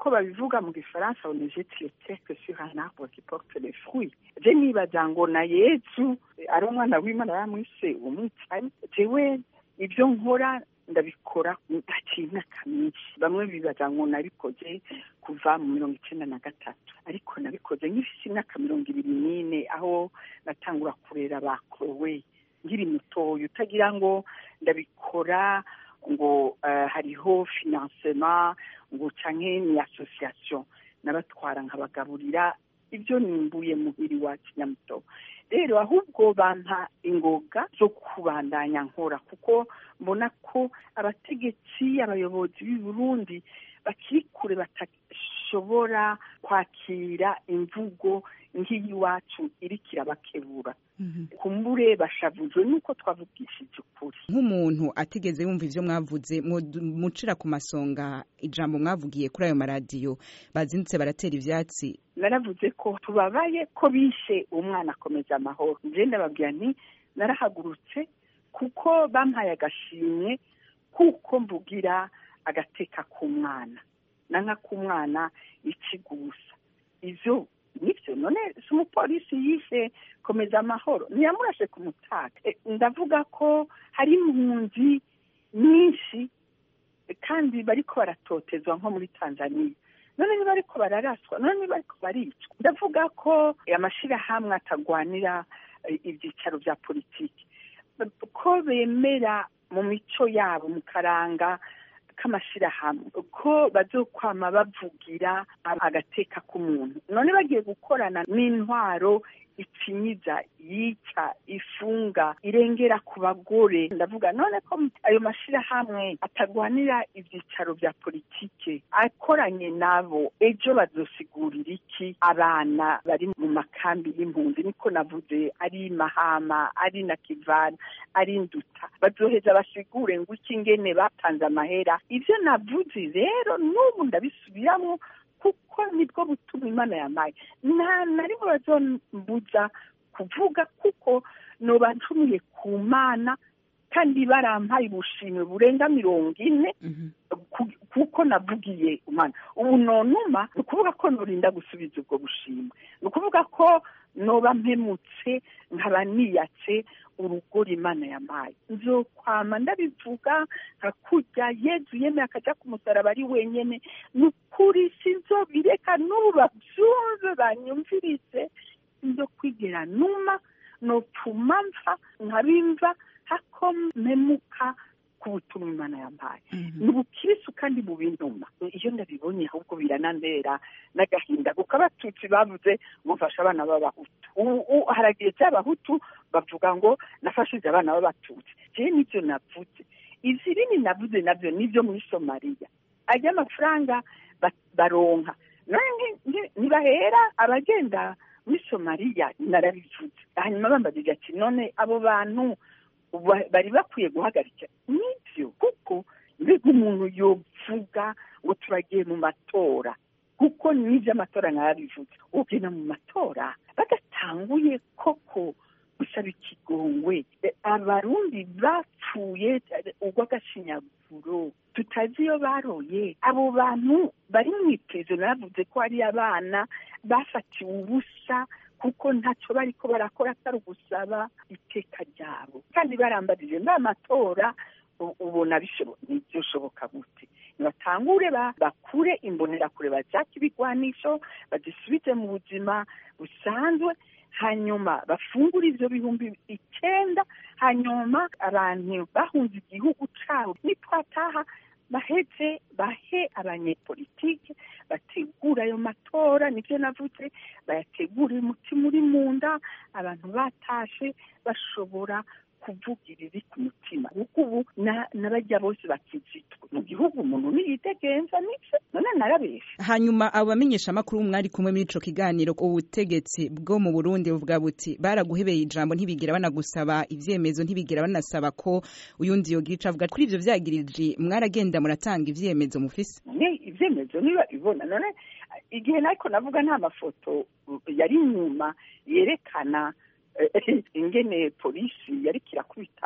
nk'uko babivuga mu gifaransa on ne jette le cèque sur un arbre qui porte les fruits je nibaza ngo na yesu ari umwana w'imana yamwise umwicanyi jewe ibyo nkora ndabikora ndaciye imyaka myinshi bamwe bibaza ngo nabikoze kuva mu mirongo icyenda na gatatu ariko nabikoze nk'ifite imyaka mirongo ibiri n'ine aho natangura kurera ba korowe nkiri mutoya utagira ngo ndabikora ngo uh, hariho financement ngo canke ni association nabatwara nkabagaburira ibyo nimbuye muhiri wa kinyamuto rero ahubwo bampa ingoga zo kubandanya nkora kuko mbona ko abategetsi abayobozi b'i Burundi bakiri kure batashobora kwakira imvugo nk'iyiwacu iriko irabakebura kumbure bashavujwe nuko twavugishije ukuri nk'umuntu atigeze yumva ivyo mwavuze mucira ku masonga ijambo mwavugiye kuri ayo maradiyo bazindutse baratera ivyatsi naravuze ko tubabaye ko bishe umwana akomeza amahoro nje ndababwira nti narahagurutse kuko bampaye agashimwe kuko mvugira agateka k'umwana nanka k'umwana ikigusa ivyo nibyo none si umupolisi yishe komeza amahoro ntiyamurashe ku mutaka ndavuga ko hari impunzi nyinshi kandi bariko baratotezwa nko muri tanzania none niba ariko bararaswa none niba ariko baricwa ndavuga ko amashirahamwe atagwanira ibyicaro bya politiki ko bemera mu mico yabo mu karanga k'amashirahamwe ko bazokwama bavugira agateka k'umuntu none bagiye gukorana n'intwaro ikinyiza yica ifunga irengera ku bagore ndavuga none ko ayo mashirahamwe atagwanira ibyicaro bya politike akoranye nabo ejo bazosigurira iki abana bari mu makambi y'impunzi niko navuze ari mahama ari na kivana ari nduta bazoheza basigure ngo iki ngene batanze amahera ivyo navuze rero n'ubu ndabisubiramwo kuko nibwo butuma imana yamaye nta na rimwe bazombuza kuvuga kuko noba ncumuye ku mana kandi barampaye ubushimwe burenga mirongo ine kuko navugiye umwana ubu nonuma ni ukuvuga ko norinda gusubiza ubwo bushimwe ni ukuvuga ko noba mpemutse nkaba niyatse urugori imana yamaye nzokwama ndabivuga nka kurya yezu yemeye akaja ku musaraba ari wenyene ni ukuri sinzobireka n'ubu bavyumve banyumvirize sinzo kwigera numa nopfuma mva nkabimva hako mpemuka ku butumwa imana yampaye ni ubukirisu kandi mu bintuma iyo ndabibonye ahubwo biranandera n'agahinda kuko abatutsi bavuze ngo mfashe abana b'abahutu ubu haragiye cy'abahutu bavuga ngo nafashije abana b'abatutsi jewe nibyo navuze izi bini navuze nabyo nibyo muri somaliya ajya amafaranga baronka ntibahera abagenda muri somaliya narabivuze hanyuma bambagije ati none abo bantu bari bakwiye guhagarika nibyo kuko mbega umuntu yovuga ngo turagiye mu matora kuko n'ibyo amatora narabivuze ugenda mu matora badatanguye koko gusaba ikigongwe abarundi bapfuye urw'agashinyaguro tutazi iyo baroye abo bantu bari mu ipezo naravuze ko hari abana bafatiwe ubusa kuko ntacyo bariko barakora atari ugusaba iteka ryabo kandi barambarije n'amatora ubona ntibyoshoboka gute nibatangure bakure imbonerakure bajake ibigwanisho bazisubize mu buzima busanzwe hanyuma bafungure ivyo bihumbi icenda hanyuma abantu bahunze igihugu cabo nitwataha baheze bahe abanyepolitike bategura ayo matora nibyo navuze bayategurire umutima uri mu nda abantu batashe bashobora kuvugira iri ku mutima kuko ubu n'abajya bose bakizitwa mu gihugu umuntu niyitegenza nivyo none narabesha hanyuma abo bamenyeshamakuru mwari kumwe muri ico kiganiro ubutegetsi bwo mu burundi buvuga buti baraguhebeye ijambo ntibigera banagusaba ivyemezo ntibigera banasaba ko uyundi yogira ico avuga kuri ivyo vyagiriji mwaragenda muratanga ivyemezo mufise ivyemezo niba ibona none igihe nariko navuga nta mafoto yari inyuma yerekana ingene polisi yariko irakubita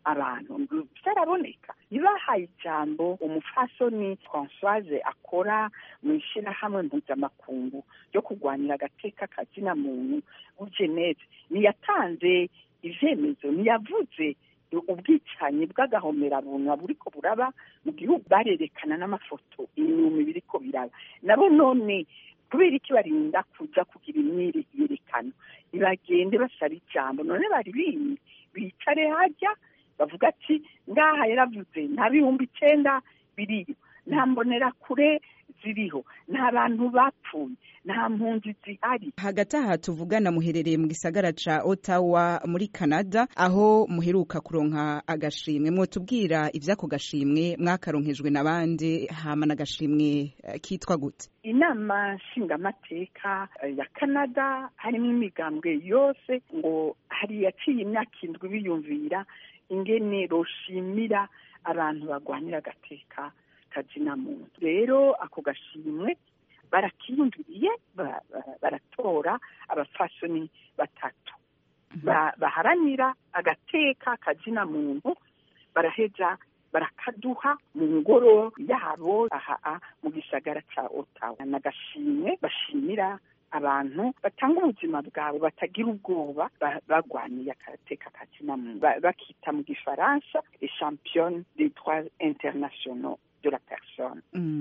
abantu byaraboneka ntibahaye ijambo umufasoni francoise akora mu ishyirahamwe mpuzamakungu ryo kurwanira agateka kazina muntu w'ugeneze ntiyatanze ivyemezo ntiyavuze ubwicanyi bw'agahomerabunwa buriko buraba mu gihugu barerekana n'amafoto inyuma biriko biraba nabo none kubera iki barinda kuja kugira imyiyerekano ntibagende basaba ijambo none bari bimye bicare harya bavuga ati ngaha yaravuze nta bihumbi icenda biriyo nta mbonerakure ziriho nta bantu bapfuye nta mpunzi zihari hagati aha tuvugana muherereye mu gisagara ca Ottawa muri Canada aho muheruka kuronka agashimwe mwotubwira ivyako gashimwe mwakaronkejwe n'abandi hama n'agashimwe uh, kitwa gute inama nshingamateka uh, ya Canada harimo imigambwe yose ngo hari yaciye imyaka indwi biyumvira ingene roshimira abantu bagwanira agateka kazina muntu rero ako gashimwe barakiyumviriye baratora abafasoni batatu baharanira agateka kazina muntu baraheza barakaduha mu ngoro yabo aha mu gisagara ca Ottawa n'agashimwe bashimira abantu batanga ubuzima bwabo batagira ubwoba bagwaniye agateka kazina muntu bakita mu gifaransa les championnes des droits internationaux de la personne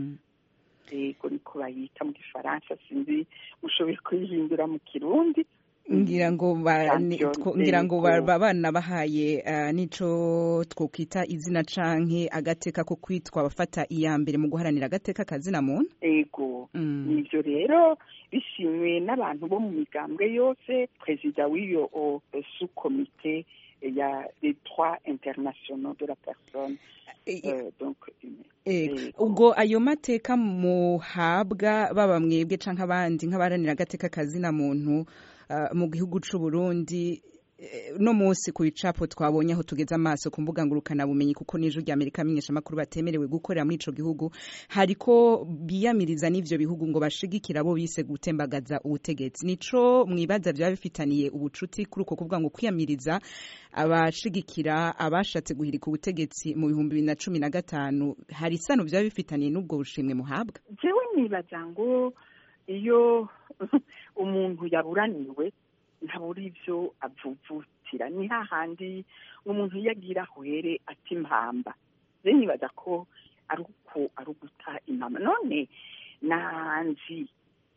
yego niko bayita mu gifaransa sinzi mushoboye kuyihindura mu kirundi ngira ngo ngira ngo babana bahaye nico twokwita izina canke agateka ko kwitwa abafata iya mbere mu guharanira agateka kazina muntu ego nivyo rero bishimwe n'abantu bo mu migambwe yose perezida w'iyo sous komite ya les droits internationaux de la personne ubwo ayo mateka muhabwa baba mwebwe canke abandi nk'abaharanira agateka kazina muntu mu gihugu c'u Burundi no munsi ku bicapo twabonye aho tugeze amaso ku mbuga ngurukana bumenyi kuko n'ijwi rya Amerika amenyesha amakuru batemerewe gukorera muri ico gihugu hariko biyamiriza n'ivyo bihugu ngo bashigikira abo bise gutembagaza ubutegetsi nico mwibaza vyaba bifitaniye ubucuti kuri uko kuvuga ngo kwiyamiriza abashigikira abashatse guhirika ubutegetsi mu bihumbi bibiri na cumi na gatanu hari isano vyaba bifitaniye n'ubwo bushimwe muhabwa jewe nibaza ngo iyo umuntu yaburaniwe ntabura ivyo avuvutira ni hahandi umuntu iyo agira ahwere ati impamba je nibaza ko ari uko ari uguta impama none nanzi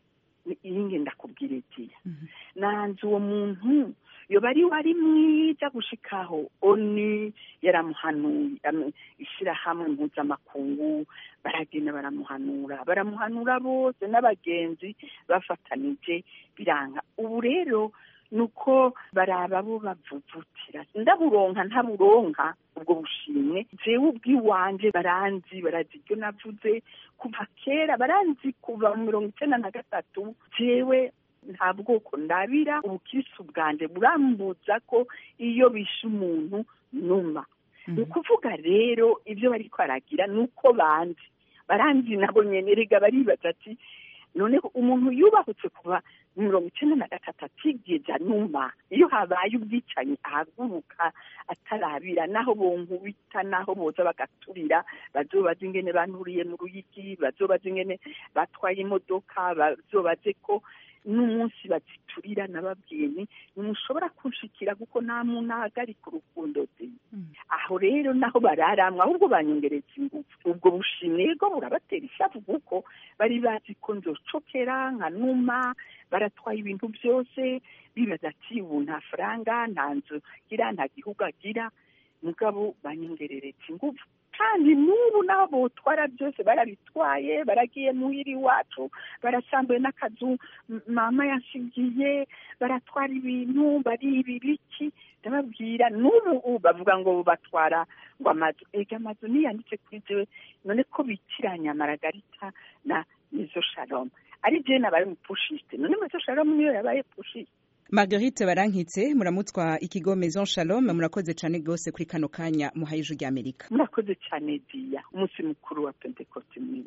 iyi ndakubwira igiya nanzi uwo muntu yoba ari wari mwiza gushikaho oni yaramuhanuye ishyirahamwe mpuzamakungu baragenda baramuhanura baramuhanura bose n'abagenzi bafatanije biranga ubu rero nuko baraba bo bavuvutira ndaburonka ntaburonka ubwo bushimwe jewe ubwiwanje baranzi barazi ibyo navuze kuva kera baranzi kuva mu mirongo icenda na gatatu jewe nta bwoko ndabira ubukirisu bwanje burambuza ko iyo bishe umuntu numa ni ukuvuga rero ibyo bariko baragira ni uko banzi baranzi nabo nyene rega baribaza ati none umuntu yubahutse kuva mu mirongo icenda na gatatu atigeze anuma iyo habaye ubwicanyi ahaguruka atarabira naho bonkubita naho boza bagaturira bazobaza ingene banuriye mu ruyigi bazobaza ingene batwaye imodoka bazobaze ko n'umunsi baziturira nababwiye ni ntimushobora kunshikira kuko nta muntu ahagarika urukundo ze aho rero naho bararamwa ahubwo banyongereza ingufu ubwo bushimwe bwo burabatera ishavu kuko bari bazi ko nzocokera nka numa baratwaye ibintu byose bibaza ati ubu nta faranga nta nzu agira nta gihugu agira mugabo banyongerereza ingufu kandi n'ubu n'abo botwara byose barabitwaye baragiye muhira iwacu barasambuye n'akazu mama yashigiye baratwara ibintu bariba ibiki ndababwira n'ubu bavuga ngo batwara ngo amazu ega amazu niyanditse kuri jewe none ko bitiranya maragarita na mizo shalom ari jewe nabaye umupushiste none mizo shalom niyo yabaye pushiste Marguerite Barankitse muramutswa ikigo Maison Shalom murakoze cyane gose kuri kano kanya muhaye ijwi ry'Amerika murakoze cyane dia umunsi mukuru wa Pentecote